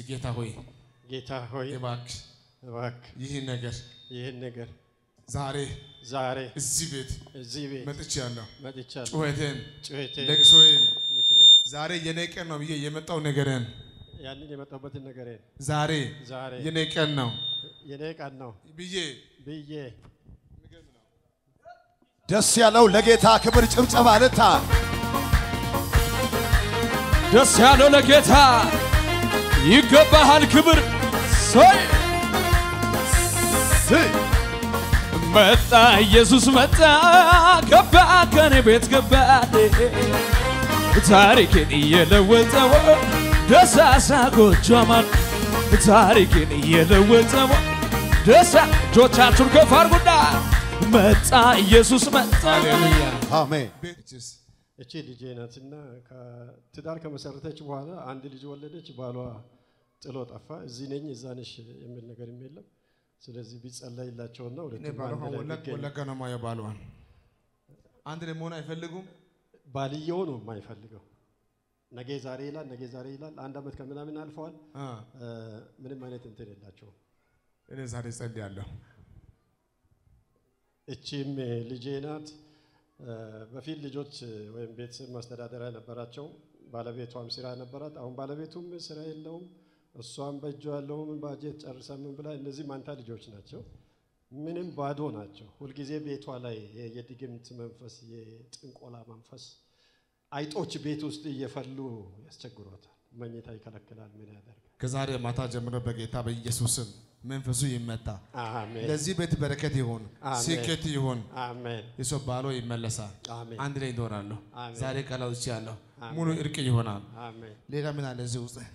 ጌታ ሆይ ጌታ ሆይ እባክህ እባክህ ይህ ነገር ይህን ነገር ዛሬ ዛሬ እዚህ ቤት እዚህ ቤት መጥቻለሁ። መጥቻለሁ። ጩኸቴን፣ ጩኸቴን ለቅሶዬን ምክሬ ዛሬ የኔ ቀን ነው ብዬ የመጣው ነገርን ያንን የመጣሁበትን ነገሬን ዛሬ ዛሬ የኔ ቀን ነው የኔ ቀን ነው ብዬ ብዬ ደስ ያለው ለጌታ ክብር ጭብጨባ ልታ ደስ ያለው ለጌታ ይገባሃል ክብር ሰይ መጣ ኢየሱስ መጣ ገባ ከኔ ቤት ገባ ታሪክን እየለወጠው ደሳሳ ጎጆማን ታሪክን እየለወጠው ደሳ እጆቻችሁን ከፍ አድርጉና መጣ ኢየሱስ መጣ ሃሌሉያ አሜን። ቤትስ እቺ ልጄ ናትና ከትዳር ከመሰረተች በኋላ አንድ ልጅ ወለደች። ባሏ ጥሎ ጠፋ። እዚህ ነኝ እዛ ነሽ የሚል ነገርም የለም። ስለዚህ ቢጸለይላቸውና እኔ ሁለቱም ባለፈ አንድ ላይ ወለቅ ቢገኙ። ወለጋ ነው ማየው ባሏን አንድ ላይ መሆን አይፈልጉም። ባልየው ነው የማይፈልገው። ነገ ዛሬ ይላል፣ ነገ ዛሬ ይላል። አንድ አመት ከምናምን አልፈዋል። አ፣ እ፣ ምንም አይነት እንትን የላቸውም። እኔ ዛሬ ጸልያለሁ። እቺም ልጄ ናት። እ፣ በፊት ልጆች ወይም ቤተሰብ ማስተዳደሪያ ነበራቸው። ባለቤቷም ስራ ነበራት። አሁን ባለቤቱም ስራ የለውም። እሷም በእጇ ያለውም ባጀት ጨርሳ ምን ብላ፣ እነዚህ ማንታ ልጆች ናቸው። ምንም ባዶ ናቸው። ሁልጊዜ ቤቷ ላይ የ- የድግምት መንፈስ፣ የጥንቆላ መንፈስ አይጦች ቤት ውስጥ እየፈሉ ያስቸግሯታል። መኝታ ይከለክላል። ምን ያደርጋል? ከዛሬ ማታ ጀምሮ በጌታ በኢየሱስም መንፈሱ ይመታ። አሜን ለዚህ ቤት በረከት ይሁን፣ አሜን። ስኬት ይሁን። አሜን የሰው ባሎ ይመለሳል። አሜን አንድ ላይ ይኖራሉ። አሜን። ዛሬ ቃል አውጥቻለሁ። አሜን። ሙሉ እርቅ ይሆናል። አሜን። ሌላ ምን አለ እዚህ ውስጥ?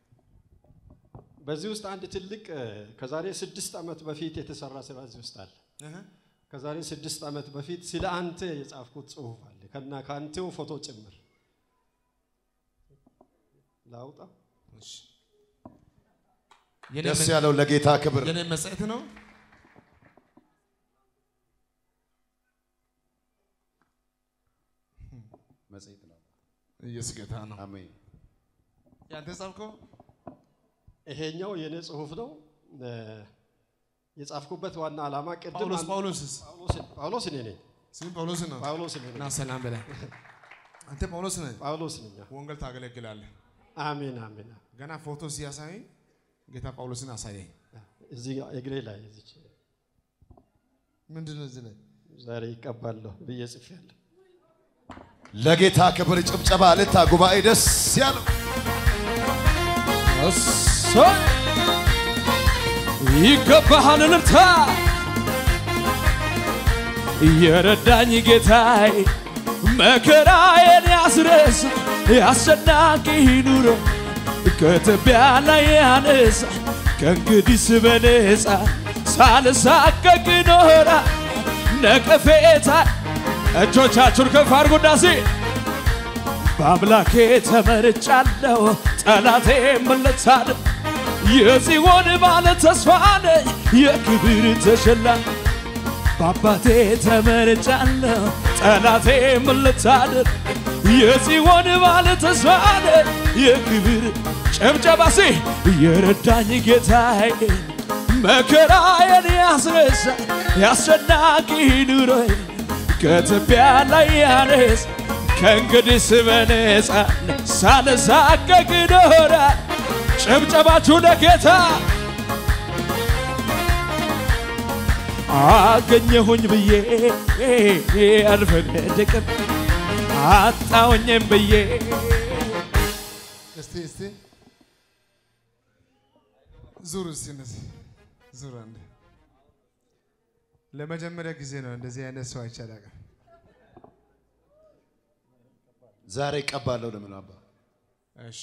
በዚህ ውስጥ አንድ ትልቅ እ፣ ከዛሬ ስድስት ዓመት በፊት የተሰራ ስራ እዚህ ውስጥ አለ። ከዛሬ ስድስት ዓመት በፊት ስለ አንተ የጻፍኩት ጽሁፍ አለ ከና ከአንተው ፎቶ ጭምር ላውጣ። እሺ። የኔ ደስ መ- ያለው ለጌታ ክብር የኔ መጽሔት ነው። መጽሔት ነው። ኢየሱስ ጌታ ነው። አሜን። ያንተ ጻፍከው? ይሄኛው የኔ ጽሁፍ ነው። እ፣ የጻፍኩበት ዋና ዓላማ ቅድም ጳውሎስ አንድ- ጳውሎስስ ጳውሎስ- ጳውሎስ እኔ ነኝ። ስም ጳውሎስ ነው። ጳውሎስ እኔ ነኝ። እና ሰላም በላይ አንተ ጳውሎስ ነህ። ጳውሎስ ነኝ። ወንጌል ታገለግላለህ። አሜን አሜን። ገና ፎቶ ሲያሳይ ጌታ ጳውሎስን አሳየኝ። እዚህ ጋር እግሬ ላይ እዚች ምንድን ነው እዚህ ላይ? ዛሬ ይቀባለሁ ብዬ ጽፌያለሁ። ለጌታ ክብር ጭብጨባ ልታ ጉባኤ ደስ ያለው እሰይ ይገባሃል እልልታ የረዳኝ ጌታዬ መከራዬን ያስረሳ ያስጨናቂ ኑሮ ከትቢያ ላይ ያነሳ ከእንግዲህ በነፃ ሳልሳቀቅ ኖራ ነቀፌታ እጆቻችሁን ከፍ አድርጉና እስኪ በአምላኬ ተመርጫለሁ፣ ጠላቴ መለሳል። የጽዮን ባለ ተስፋ ነኝ፣ የክብር ተሸላሚ በአባቴ ተመርጫለሁ፣ ጠላቴ መለሳል። የጽዮን ባለ ተስፋ ነኝ፣ የክብር ጨብጨባሴ የረዳኝ ጌታዬ መከራዬን ያስረሳ ያስጨናቂ ኑሮዬ ከትቢያ ላይ ያነስ ከእንግዲህ በነፃ ሳልሳቀቅ እኖራለሁ። ጭብጨባችሁ ለጌታ አገኘሁኝ ብዬ አልፈነድቅም አጣውኝም ብዬ እስቲ እስቲ ዙር እስቲ እነዚህ ዙር አንድ ለመጀመሪያ ጊዜ ነው እንደዚህ አይነት ሰው አይቼ አላውቅም። ዛሬ ይቀባለሁ ለምን አባ እሺ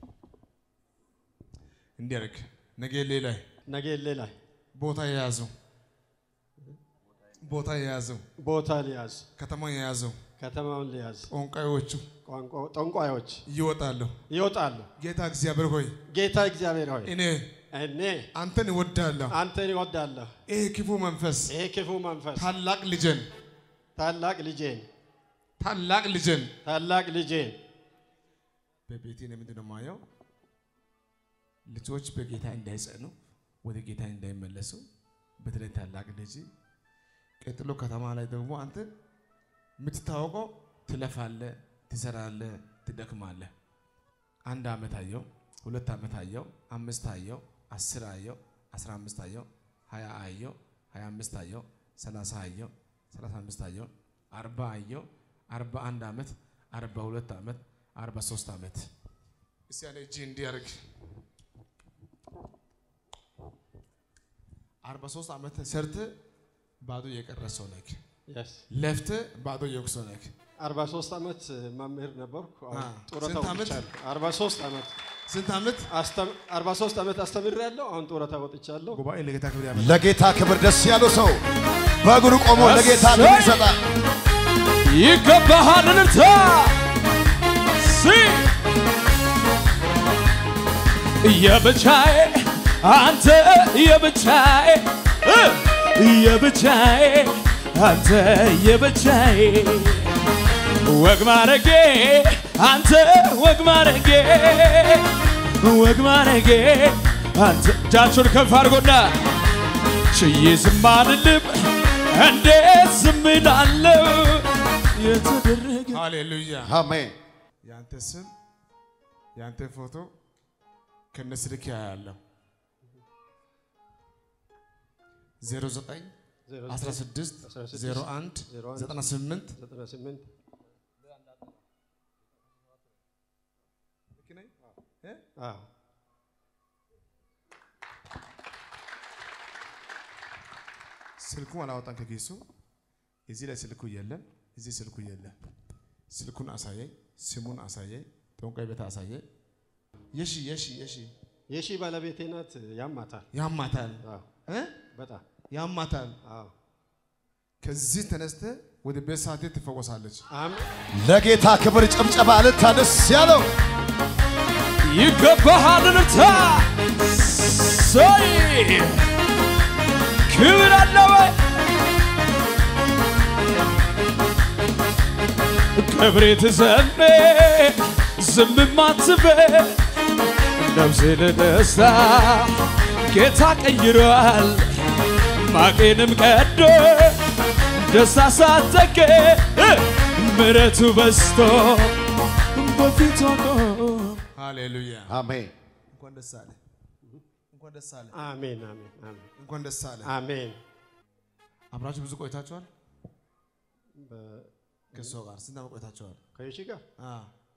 እንዲህ አድርግ። ነገ ላይ ነገሌ ላይ ቦታ የያዙ ቦታ የያዙ ቦታ ሊያዝ፣ ከተማ የያዙ ከተማውን ሊያዝ፣ ጠንቋዮቹ ቋንቋ ጠንቋዮች ይወጣሉ። ይወጣሉ። ጌታ እግዚአብሔር ሆይ ጌታ እግዚአብሔር ሆይ እኔ እኔ አንተን እወዳለሁ። አንተን ይወዳለሁ። ይህ ክፉ መንፈስ ይሄ ክፉ መንፈስ ታላቅ ልጄን ታላቅ ልጄን ታላቅ ልጄን ታላቅ ልጄን በቤቴ ነው ምንድን ነው የማየው? ልጆች በጌታ እንዳይጸኑ ወደ ጌታ እንዳይመለሱ በተለይ ታላቅ ልጅ ቀጥሎ ከተማ ላይ ደግሞ አንተ የምትታወቀው ትለፋለህ፣ ትሰራለህ፣ ትደክማለህ። አንድ ዓመት አየው፣ ሁለት ዓመት አየው፣ አምስት አየው፣ አስር አየው፣ አስራ አምስት አየው፣ ሀያ አየው፣ ሀያ አምስት አየው፣ ሰላሳ አየው፣ ሰላሳ አምስት አየው፣ አርባ አየው፣ አርባ አንድ ዓመት፣ አርባ ሁለት ዓመት፣ አርባ ሶስት ዓመት እስቲ ያለ እጅ እንዲያርግ አርባ ሶስት ዓመት ሰርተ ባዶ የቀረ ሰው ነህ። Yes። ለፍተ ባዶ የወቅ ሰው ነህ። 43 ዓመት መምህር ነበርኩ። አሁን አ፣ ጡረታ ስንት ዓመት? ወጥቻለሁ። 43 ዓመት ስንት ዓመት? አስተም- 43 ዓመት አስተምሬያለሁ። አሁን ጡረታ ወጥቻለሁ። ጉባኤ ለጌታ ክብር ያመጣ ለጌታ ክብር ደስ ያለው ሰው በእግሩ ቆሞ ለጌታ እሰይ! ክብር ይሰጣል። ይገባሃል እልልታ ሲ የብቻዬ አንተ የብቻዬ እ የብቻዬ አንተ የብቻዬ ወግ ማረጌ አንተ ወግ ማረጌ ወግ ማረጌ አንተ እጃችሁን ከፍ አድርጎና ችዬ ዝም አልልም እንዴት ዝም እላለሁ የተደረገ ሃሌሉያ። አሜን። ያንተ ስም ያንተ ፎቶ ከነ ስልክ ያያለሁ 09 16 01 98 98 አዎ ስልኩን አላወጣም ከኪሱ። እዚህ ላይ ስልኩ የለም፣ እዚህ ስልኩ የለም። ስልኩን አሳየኝ፣ ስሙን አሳየኝ፣ ጠንቋይ ቤት አሳየኝ። የሺ የሺ የሺ የሺ ባለቤቴ ናት። ያማታል። ያማታል አዎ እ በጣም ያማታል። አዎ ከዚህ ተነስተ ወደ ቤት ሳቴ ትፈወሳለች። አሜን ለጌታ ክብር ጭብጨባ እልልታ ደስ ያለው ይገባሃል እልልታ ሰይ ክብር አለ ወይ ክብሬ ትዘኔ ዝምም አትበል ነፍሴ ለደስታ ጌታ ቀይሯል ማቄንም ቀዶ ደስታ ሳተከ ምረቱ በስቶ በፊት ሆኖ ሃሌሉያ። አሜን። እንኳን ደስ አለ፣ እንኳን ደስ አለ፣ አሜን አሜን አሜን እንኳን ደስ አለ። አሜን አብራችሁ ብዙ ቆይታችኋል? በ- ከእሷ ጋር ስንት ዓመት ቆይታችኋል? ከየሺ ጋር አ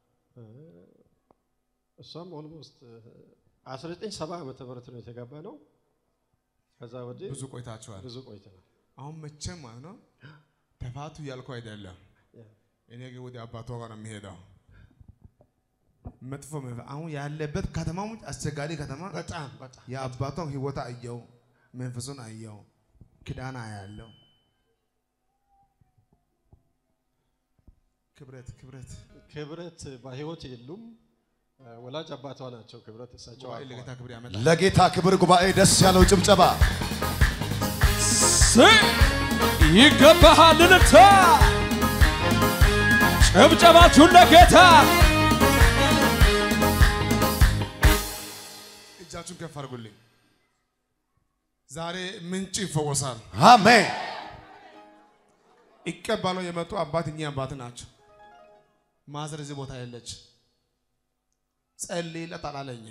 እሷም ኦልሞስት 1970 ዓመተ ምህረት ነው የተጋባ ነው። ከዛ ወዲህ ብዙ ቆይታችኋል። ብዙ ቆይተናል። አሁን መቼም ማለት ነው ተፋቱ ያልኩ አይደለም። እኔ ግን ወደ አባቷ ጋር ነው የሚሄደው። መጥፎ መንፈስ አሁን ያለበት ከተማው አስቸጋሪ ከተማ በጣም በጣም የአባቷን ህይወት አየው፣ መንፈሱን አየው፣ ክዳን አያለው። ክብረት ክብረት ክብረት በህይወት የሉም። ወላጅ አባቷ ናቸው። ክብረት እሳቸው ጉባኤ አልፈዋል። ለጌታ ክብር ያመጣል። ለጌታ ክብር ጉባኤ ደስ ያለው ጭብጨባ ስይ ይገባሃል እልልታ ጭብጨባችሁን ለጌታ እጃችሁን ከፍ አድርጉልኝ። ዛሬ ምንጭ ይፈወሳል። አሜን። ይቀበለው የመጡ አባት እኚህ አባት ናቸው። ማዘር እዚህ ቦታ የለች። ጸልይለት አላለኝ።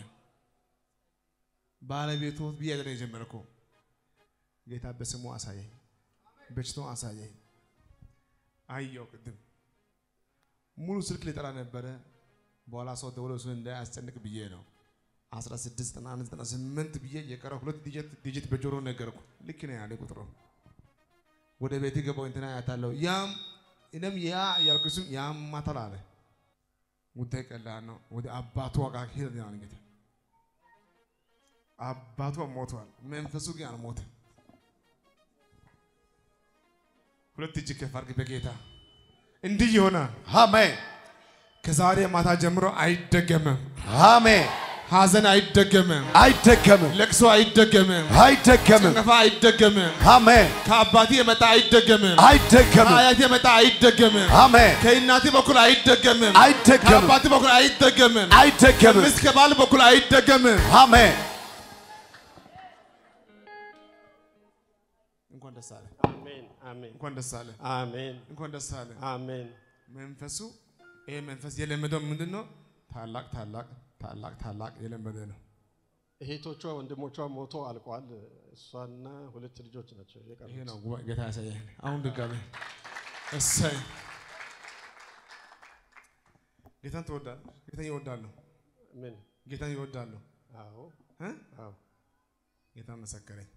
ባለቤቱ ብዬ አይደለም የጀመርኩ። ጌታ በስሙ አሳየኝ፣ በሽታውን አሳየኝ። አየው ቅድም ሙሉ ስልክ ሊጠራ ነበረ። በኋላ ሰው ደውሎ እሱን እንዳያስጨንቅ ብዬ ነው 16 91 98 ብዬ የቀረ ሁለት ዲጂት ዲጂት በጆሮ ነገርኩ። ልክ ነው ያለ ቁጥሩ ወደ ቤት ገባው እንትና ያታለው ያም እኔም ያ ያልኩ ስም ያማታል አለ። ጉዳይ ቀላል ነው። ወደ አባቱ ጋር ሄደ ነው እንግዲህ አባቱ ሞቷል፣ መንፈሱ ግን አልሞተም። ሁለት እጅ ከፍ አድርግ በጌታ እንዲህ ይሆናል። አሜን። ከዛሬ ማታ ጀምሮ አይደገምም። አሜን። ሐዘን አይደገምም። አይደገምም፣ ለቅሶ አይደገምም። አይደገምም። ጭንገፋ አይደገምም። አሜን። ከአባቴ የመጣ አይደገምም። አይደገምም፣ ከአያቴ የመጣ አይደገምም። አሜን። ከእናቴ በኩል አይደገምም። አይደገምም፣ ከአባቴ በኩል አይደገምም። አይደገምም። ሚስት ከባል በኩል አይደገምም። አሜን። እንኳን ደስ አለ፣ አሜን አሜን እንኳን ደስ አለ፣ አሜን እንኳን ደስ አለ። አሜን መንፈሱ ይሄ መንፈስ የለመደው ምንድን ነው? ታላቅ ታላቅ ታላቅ ታላቅ የለመደ ነው። እህቶቿ ወንድሞቿ ሞቶ አልቋል። እሷና ሁለት ልጆች ናቸው ይሄ የቀሩት። ነው ጉባኤ ጌታ ያሳየን። አሁን ድጋሜ እሰይ ጌታን ትወዳለህ? ጌታን ይወዳለሁ። ምን? ጌታን ይወዳለሁ። አዎ እ? አዎ ጌታ መሰከረኝ።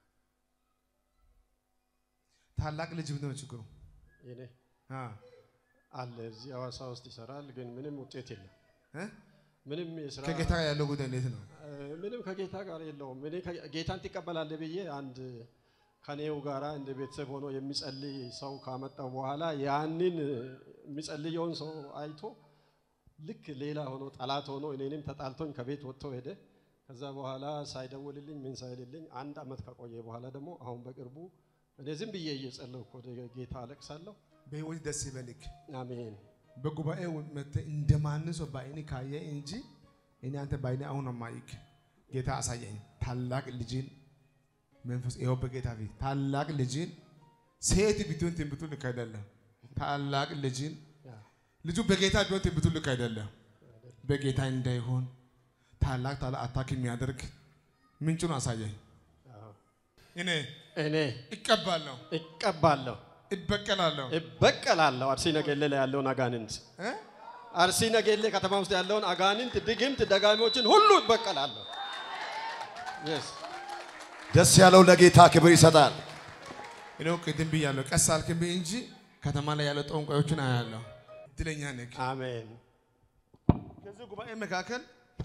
ታላቅ ልጅ ምንድን ነው ችግሩ? የኔ አ አለ እዚህ ሐዋሳ ውስጥ ይሰራል፣ ግን ምንም ውጤት የለም። እ? ምንም የስራ ከጌታ ጋር ያለው ጉዳይ እንዴት ነው? እ፣ ምንም ከጌታ ጋር የለውም። እኔ ከ- ጌታን ትቀበላለህ ብዬ አንድ ከኔው ጋራ እንደ ቤተሰብ ሆኖ የሚጸልይ ሰው ካመጣው በኋላ ያንን የሚጸልየውን ሰው አይቶ ልክ ሌላ ሆኖ ጠላት ሆኖ እኔንም ተጣልቶኝ ከቤት ወጥቶ ሄደ። ከዛ በኋላ ሳይደውልልኝ ምን ሳይልልኝ አንድ አመት ከቆየ በኋላ ደግሞ አሁን በቅርቡ እኔ ዝም ብዬ እየጸለይኩ ወደ ጌታ አለቅሳለሁ። በህይወት ደስ ይበልክ። አሜን በጉባኤ መጥተህ እንደማንም ሰው በአይኔ ካየ እንጂ እኔ አንተ በአይኔ አሁን ነው የማይክ። ጌታ አሳየኝ። ታላቅ ልጅን መንፈስ ይኸው በጌታ ፊት ታላቅ ልጅን ሴት ቢትሆን ትንቢቱ ልክ አይደለም። ታላቅ ልጅን ልጁ በጌታ ቢሆን ትንቢቱ ልክ አይደለም። በጌታ እንዳይሆን ታላቅ ታላቅ አታክ የሚያደርግ ምንጩን አሳየኝ። አዎ። እኔ እኔ ይቀባለሁ፣ እቀባለሁ፣ ይበቀላለሁ። እበቀላለሁ አርሲ ነገሌ ላይ ያለውን አጋንንት እ? አርሲ ነገሌ ከተማ ውስጥ ያለውን አጋንንት፣ ድግምት፣ ደጋሚዎችን ሁሉ እበቀላለሁ። Yes. ደስ ያለው ለጌታ ክብር ይሰጣል። እኔው ቅድም ብያለሁ፣ ቀስ አልክብኝ እንጂ ከተማ ላይ ያለው ጠንቋዮችን አያለሁ። እድለኛ ነህ። አሜን ከዚህ ጉባኤ መካከል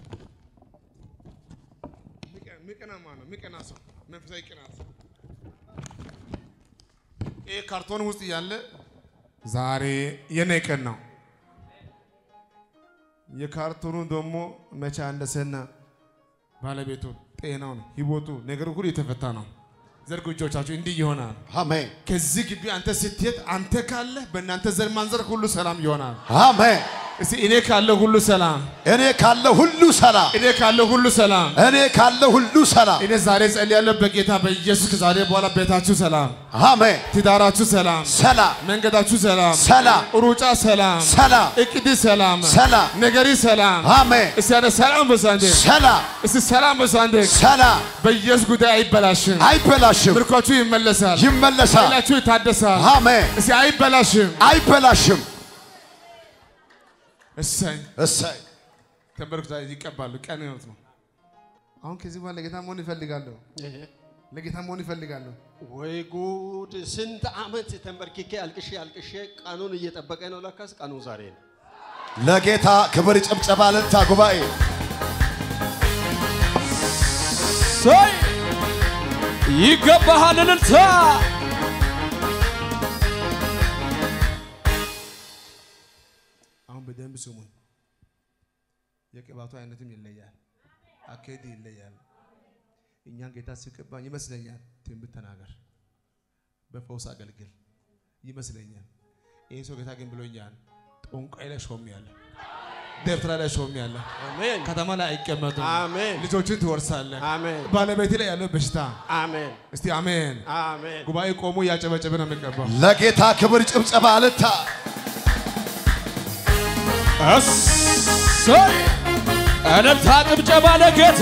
ሚቀና ማን ነው? ሚቀና ሰው መንፈሳዊ ቅናት ይህ ካርቶን ውስጥ እያለ ዛሬ የኔ ቀን ነው። የካርቶኑ ደግሞ መቼ እንደሰና ባለቤቱ ጤናውን ህይወቱ ነገሩ ሁሉ የተፈታ ነው። ዘርጉ እጆቻችሁ እንዲህ ይሆናል። አሜን ከዚህ ግቢ አንተ ስትሄድ አንተ ካለ በእናንተ ዘር ማንዘር ሁሉ ሰላም ይሆናል። አሜን። እስቲ እኔ ካለ ሁሉ ሰላም፣ እኔ ካለ ሁሉ ሰላም፣ እኔ ካለ ሁሉ ሰላም። እኔ ካለ ሁሉ ሰላም። እኔ ዛሬ ጸልያለሁ በጌታ በኢየሱስ ከዛሬ በኋላ ቤታችሁ ሰላም፣ አሜን። ትዳራችሁ ሰላም፣ ሰላም፣ መንገዳችሁ ሰላም፣ ሰላም፣ ሩጫ ሰላም፣ ሰላም፣ እቅድ ሰላም፣ ሰላም። ነገሪ ሰላም። አሜን። እስቲ ያለ ሰላም በሳንዴ ሰላም፣ እስቲ ሰላም በሳንዴ ሰላም። በኢየሱስ ጉዳይ አይበላሽም። አይበላሽም፣ ምርኳችሁ ይመለሳል፣ ይመለሳል። ኃይላችሁ ይታደሳል። አሜን። እስቲ አይበላሽም። አይበላሽም። እሰይ እሰይ ተንበርክ ዛሬ ይቀባሉ። ቀን ህይወት ነው። አሁን ከዚህ በኋላ ለጌታ መሆን ይፈልጋለሁ። ለጌታ መሆን ይፈልጋለሁ። ወይ ጉድ! ስንት አመት ተንበርክኬ አልቅሼ አልቅሼ ቀኑን እየጠበቀ ነው። ለካስ ቀኑ ዛሬ ነው። ለጌታ ክብር ጭብጨባ ልልታ ጉባኤ ሰይ ይገባሃል እልልታ አሁን በደንብ ስሙኝ። የቅባቱ አይነትም ይለያል፣ አካሄድ ይለያል። እኛን ጌታ ሲቀባኝ ይመስለኛል ትንቢት ተናገር፣ በፈውስ አገልግል ይመስለኛል። ይህ ሰው ጌታ ግን ብሎኛል። ጠንቋይ ላይ ሾም ያለ ደብተራ ላይ ሾም ያለ አሜን ከተማ ላይ አይቀመጡም። አሜን ልጆችን ትወርሳለህ። አሜን ባለቤት ላይ ያለው በሽታ አሜን እስቲ አሜን። አሜን። ጉባኤ ቆሞ እያጨበጨበ ነው የሚቀባው። ለጌታ ክብር ጭብጨባ ልልታ እሰይ እልልታ ጭብጨባ ለጌታ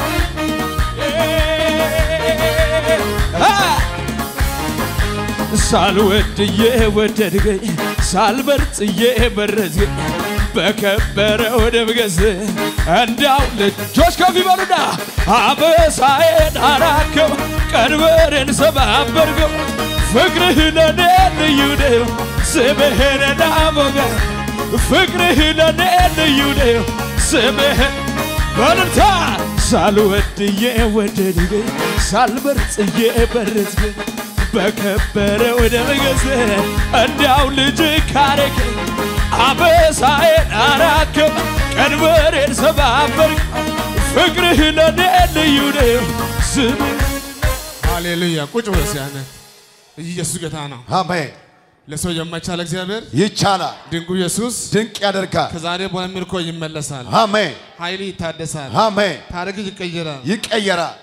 ሳልወድዬ ወደድገኝ ሳልመርጥዬ መረዝገኝ በከበረ ወደ ምገዝ እንዳው ልጆች ከፍ ይበሉና አበሳዬን አራከው ቀንበሬን ሰባበርገው ፍቅርህ ለኔ ልዩ ነው ስምህን ዳሞገር ፍቅርህ ለኔ ልዩ ነው ስምህን በልልታ ሳልወድዬ ወደድገኝ ሳልመርጥዬ መረጥገኝ በከበረ ወደ መገዝ እንዳው ልጅ ካረከኝ አበሳዬን አራክም ቀንበሬን ሰባበርክ ፍቅርህ ለኔ ልዩ ነው ስምህ ሃሌሉያ ቁጭ ብሎ ሲያነ ኢየሱስ ጌታ ነው። አሜን። ለሰው የማይቻል እግዚአብሔር ይቻላል። ድንቁ ኢየሱስ ድንቅ ያደርጋል። ከዛሬ በኋላ ምርኮ ይመለሳል። አሜን። ኃይል ይታደሳል። አሜን። ታሪክ ይቀየራል። ይቀየራል።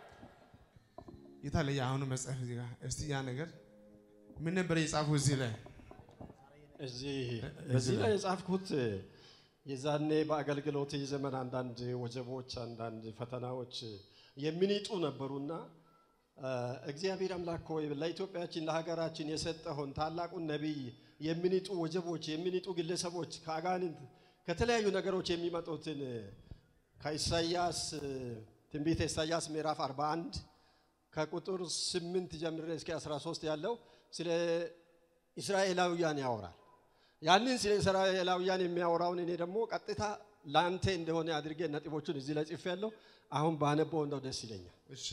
የታለ የአሁኑ መጽሐፍ እዚህ ጋር እስቲ ያ ነገር ምን ነበር የጻፉ እዚህ ላይ እዚህ በዚህ ላይ የጻፍኩት የዛኔ በአገልግሎት ዘመን አንዳንድ ወጀቦች፣ አንዳንድ ፈተናዎች የሚኒጡ ነበሩና አ፣ እግዚአብሔር አምላክ ሆይ ለኢትዮጵያችን ለሀገራችን የሰጠውን ታላቁን ነቢይ የሚኒጡ ወጀቦች፣ የሚኒጡ ግለሰቦች ከአጋንንት ከተለያዩ ነገሮች የሚመጡትን ከኢሳያስ ትንቢተ ኢሳያስ ምዕራፍ 41 ከቁጥር 8 ጀምሬ እስከ 13 ያለው ስለ እስራኤላውያን ያወራል። ያንን ስለ እስራኤላውያን የሚያወራውን እኔ ደግሞ ቀጥታ ለአንተ እንደሆነ አድርጌ ነጥቦቹን እዚህ ላይ ጽፌያለሁ። አሁን ባነበው እንደው ደስ ይለኛል። እሺ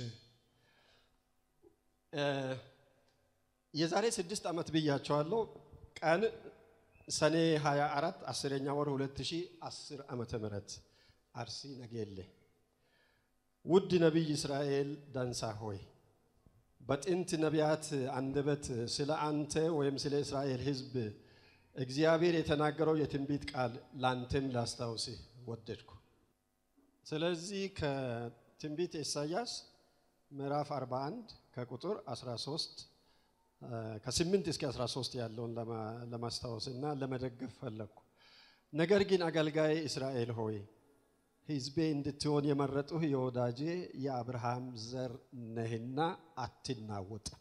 እ፣ የዛሬ ስድስት ዓመት ብያቸዋለሁ። ቀን ሰኔ 24 አስረኛ ወር 2010 ዓመተ ምህረት አርሲ ነገሌ። ውድ ነቢይ እስራኤል ዳንሳ ሆይ በጥንት ነቢያት አንደበት ስለ አንተ ወይም ስለ እስራኤል ሕዝብ እግዚአብሔር የተናገረው የትንቢት ቃል ላንተም ላስታውስህ ወደድኩ። ስለዚህ ከትንቢት ኢሳያስ ምዕራፍ 41 ከቁጥር 13 እ፣ ከ8 እስከ 13 ያለውን ለማ- ለማስታወስና ለመደገፍ ፈለግኩ። ነገር ግን አገልጋይ እስራኤል ሆይ ሕዝቤ እንድትሆን የመረጡህ የወዳጄ የአብርሃም ዘር ነህና አትናወጥም።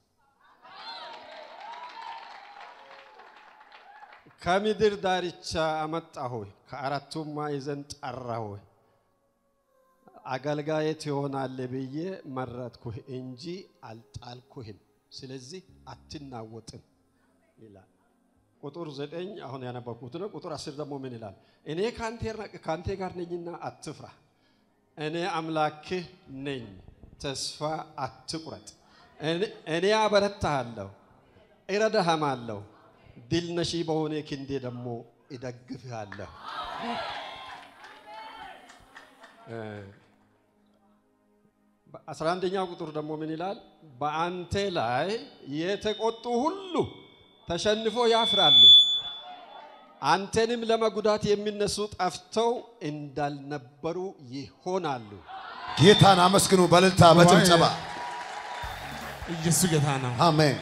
ከምድር ዳርቻ አመጣሁህ፣ ከአራቱም ማዕዘን ጠራሁህ። አገልጋዬ ትሆናለህ ብዬ መረጥኩህ እንጂ አልጣልኩህም። ስለዚህ አትናወጥም ይላል። ቁጥር ዘጠኝ አሁን ያነበብኩት ነው። ቁጥር አስር ደግሞ ምን ይላል? እኔ ከአንተ ጋር ነኝና አትፍራ፣ እኔ አምላክህ ነኝ፣ ተስፋ አትቁረጥ። እኔ- እኔ አበረታሃለሁ፣ እረዳህማለሁ፣ ድል ነሺ በሆነ ክንዴ ደግሞ እደግፍሃለሁ። አስራ አንደኛው ቁጥር ደግሞ ምን ይላል? በአንተ ላይ የተቆጡ ሁሉ ተሸንፎ ያፍራሉ፣ አንተንም ለመጉዳት የሚነሱ ጠፍተው እንዳልነበሩ ይሆናሉ። ጌታን አመስግኑ በእልልታ በጭብጨባ ኢየሱስ ጌታ ነው። አሜን።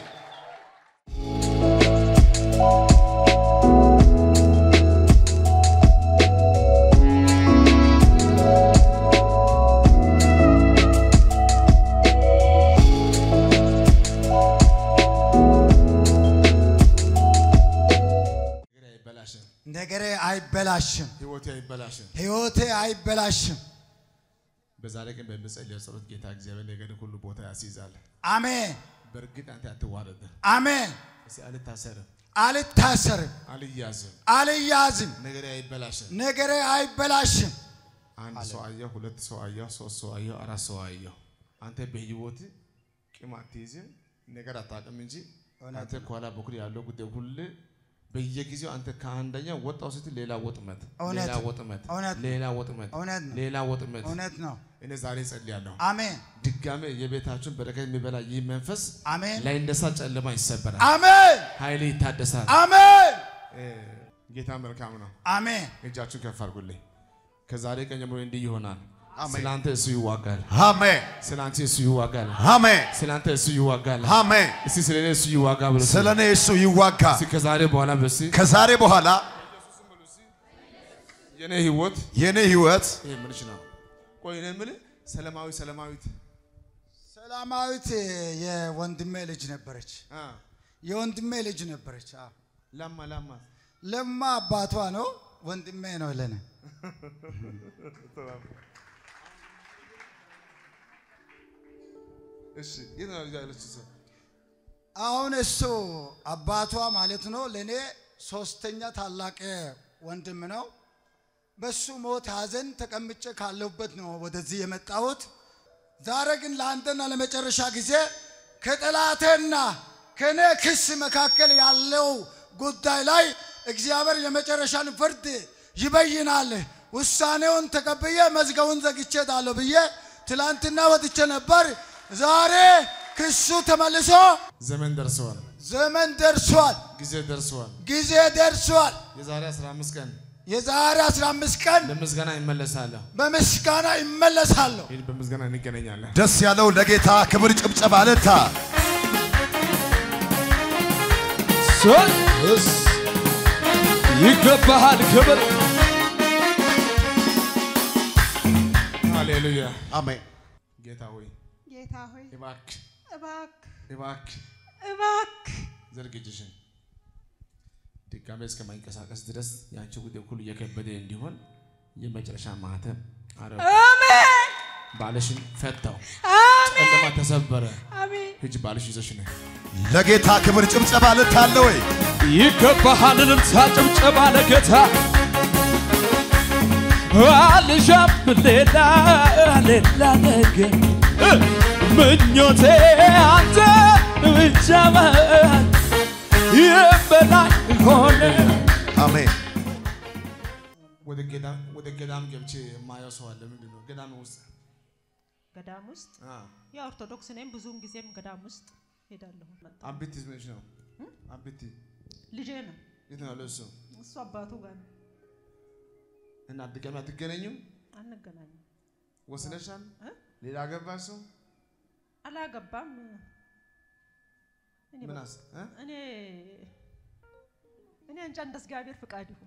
ነገሬ አይበላሽም። ነገሬ አይበላሽም፣ ህይወቴ አይበላሽም። ህይወቴ አይበላሽም። በዛሬ ቀን በምጸልየው ጸሎት ጌታ እግዚአብሔር ነገር ሁሉ ቦታ ያስይዛል። አሜን በእርግጥ አንተ አትዋረድ። አሜን። እስቲ አልታሰርም፣ አልታሰርም፣ አልያዝም፣ አልያዝም፣ ነገሬ አይበላሽም። ነገሬ አይበላሽም። አንድ ሰው አየሁ፣ ሁለት ሰው አየሁ፣ ሶስት ሰው አየሁ፣ አራት ሰው አየሁ። አንተ በህይወት ቂም አትይዝም፣ ነገር አታውቅም እንጂ አንተ ከኋላ በኩል ያለው ጉዳይ ሁሉ በየጊዜው አንተ ከአንደኛ ወጣው ስትል ሌላ ወጥመት፣ እውነት ሌላ ወጥመት፣ እውነት ሌላ ወጥመት፣ እውነት ነው። ሌላ ወጥመት። እውነት ነው። እኔ ዛሬ ጸልያለሁ። አሜን ድጋሜ የቤታችሁን በረከት የሚበላ ይህ መንፈስ አሜን ላይ እንደሳ ጨለማ ይሰበራል፣ አሜን ኃይል ይታደሳል። አሜን እ፣ ጌታ መልካም ነው። አሜን እጃችሁን ከፍ አድርጉልኝ። ከዛሬ ቀን ጀምሮ እንዲህ ይሆናል። አሜን። ስላንተ እሱ ይዋጋል፣ አሜን። ስላንተ እሱ ይዋጋል፣ አሜን። ስላንተ እሱ ይዋጋል። አሜን። እስቲ ስለ እኔ እሱ ይዋጋ ብሎ ስለ እኔ እሱ ይዋጋል። እስቲ ከዛሬ በኋላ በሲ ከዛሬ በኋላ የኔ ህይወት የኔ ህይወት ይሄ ምንሽ ነው? ቆይ እኔ የምልህ ሰላማዊ ሰላማዊት ሰላማዊት የወንድሜ ልጅ ነበረች። አ የወንድሜ ልጅ ነበረች። አዎ። ላማ ላማ ለማ አባቷ ነው፣ ወንድሜ ነው ለኔ። እሺ የት ነው ልጅ ያለች እሷ? አሁን እሱ አባቷ ማለት ነው ለእኔ ሶስተኛ ታላቅ ወንድም ነው። በሱ ሞት ሐዘን ተቀምጬ ካለሁበት ነው ወደዚህ የመጣሁት። ዛሬ ግን ለአንተና ለመጨረሻ ጊዜ ከጠላቴና ከእኔ ክስ መካከል ያለው ጉዳይ ላይ እግዚአብሔር የመጨረሻን ፍርድ ይበይናል። ውሳኔውን ተቀብዬ መዝገቡን ዘግቼ ጣለሁ ብዬ ትላንትና ወጥቼ ነበር። ዛሬ ክሱ ተመልሶ ዘመን ደርሰዋል። ዘመን ደርሷል፣ ጊዜ ደርሰዋል። ጊዜ ደርሷል። የዛሬ 15 ቀን የዛሬ 15 ቀን በምስጋና ይመለሳለሁ። በምስጋና ይመለሳለሁ። ይህ በምስጋና እንገናኛለን። ደስ ያለው ለጌታ ክብር ጭብጨባ ልታ ሶስ ይገባሃል ክብር ሃሌሉያ። አሜን። ጌታ ሆይ ጌታ ሆይ እባክህ እባክህ እባክህ እባክህ ዘርግ እጅሽን ድጋሜ እስከማይንቀሳቀስ ድረስ የአንቺ ጉዳይ ሁሉ እየከበደ እንዲሆን የመጨረሻ ማህተም አረብ አሜን ባልሽን ፈታው። አሜን ጨለማ ተሰበረ። አሜን ሂጅ ባልሽ ይዘሽ ነይ። ለጌታ ክብር ጭብጨባ ልታ አለ ወይ? ይገባሃል እልልታ ጭብጨባ ለጌታ አልሻም ሌላ ሌላ ነገር እ ምኞቴ አንተ ብቻ መሆን የበላይ ሆነ አሜን። ወደ ገዳም ወደ ገዳም ገብቼ የማየው ሰው አለ። ምንድን ነው ገዳም ውስጥ ገዳም ውስጥ አ የኦርቶዶክስ ነኝ። ብዙውን ጊዜም ገዳም ውስጥ ሄዳለሁ። አቢቲ ምንሽ ነው? አቢቲ ልጄ ነው የት ነው ያለው እሱ? እሱ አባቱ ጋር ነው። እና ድጋሜ አትገናኙም? አንገናኝም። ወስነሻል? እ? ሌላ አገባሽ ሰው አላገባም። እኔ ምን በ- አስ እ? እኔ እኔ እንጃ እንደ እግዚአብሔር ፍቃድ ይሁን።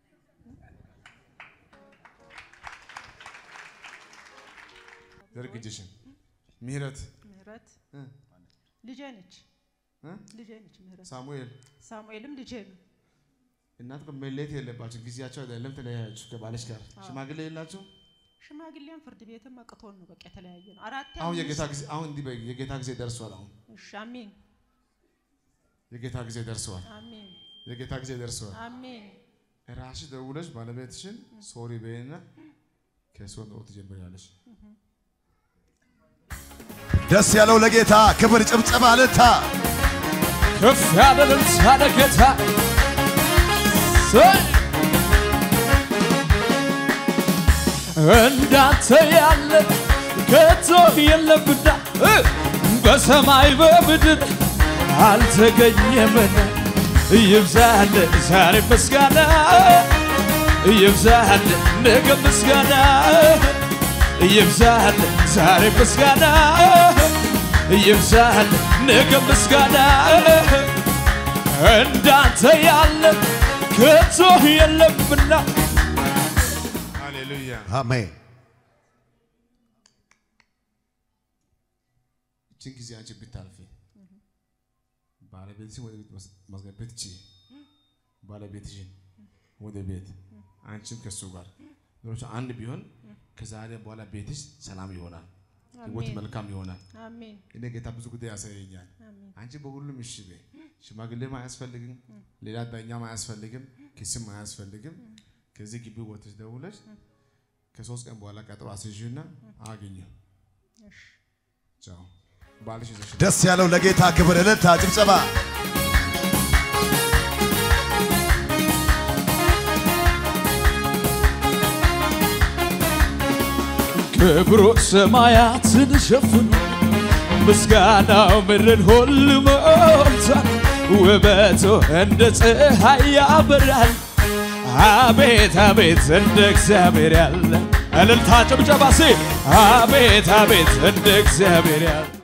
ዘርግ እጅሽን። ምህረት ምህረት እ? ልጄ ነች እ? ልጄ ነች ምህረት። ሳሙኤል ሳሙኤልም ልጄ ነው። እናት እኮ መለየት የለባችሁ። ጊዜያቸው አይደለም ተለያያችሁ ከባለሽ ጋር ሽማግሌ የላችሁ። ሽማግሌም ፍርድ ቤትም አቅቶን ነው በቃ የተለያየ ነው። አራት አሁን የጌታ ጊዜ አሁን እንዲህ በይ፣ የጌታ ጊዜ ደርሷል። አሁን እሺ፣ አሜን የጌታ ጊዜ ደርሷል። አሜን የጌታ ጊዜ ደርሷል። አሜን ራስሽ ደውለሽ ባለቤትሽን ሶሪ በይና ከእሱ ኑሮ ትጀምሪያለሽ። ደስ ያለው ለጌታ ክብር ጭብጨባ ልታ ከፍ ያለ እልልታ ለጌታ ሰይ! እንዳንተ ያለ ከቶ የለምና እ! በሰማይ በምድር አልተገኘምና ይብዛል ዛሬ ምስጋና ይብዛል ነገ ምስጋና ይብዛል ዛሬ ምስጋና ይብዛል ነገ ምስጋና እንዳንተ ያለ ከቶ የለምና ሃሌሉያ። አሜን። ይችን ጊዜ አንቺ ብታልፊ ባለቤትሽን ወደ ቤት ማስ- ማስገባት ትችይ። ባለቤትሽን ወደ ቤት አንቺም ከሱ ጋር ኑሮች አንድ ቢሆን ከዛሬ በኋላ ቤትሽ ሰላም ይሆናል፣ ህይወት አሜን መልካም ይሆናል። አሜን እኔ ጌታ ብዙ ጉዳይ ያሳየኛል። አሜን አንቺ በሁሉም እሺ በይ። ሽማግሌም አያስፈልግም፣ ሌላ ዳኛም አያስፈልግም፣ ክስም አያስፈልግም። ከዚህ ግቢ ወጥተሽ ደውለሽ ከሶስት ቀን በኋላ ቀጠሮ አስይዥና አግኙ። እሺ ቻው ባልሽ ይዘሽ ደስ ያለው ለጌታ ክብር እልልታ ጭብጨባ ክብሩ ሰማያትን ሸፍኖ ምስጋናው ምድርን ሁሉ ሞልቷል። ውበቱ እንደ ፀሐይ ያበራል። አቤት አቤት እንደ እግዚአብሔር ያለ እልልታ ጭብጨባ ሲ አቤት አቤት እንደ እግዚአብሔር ያለ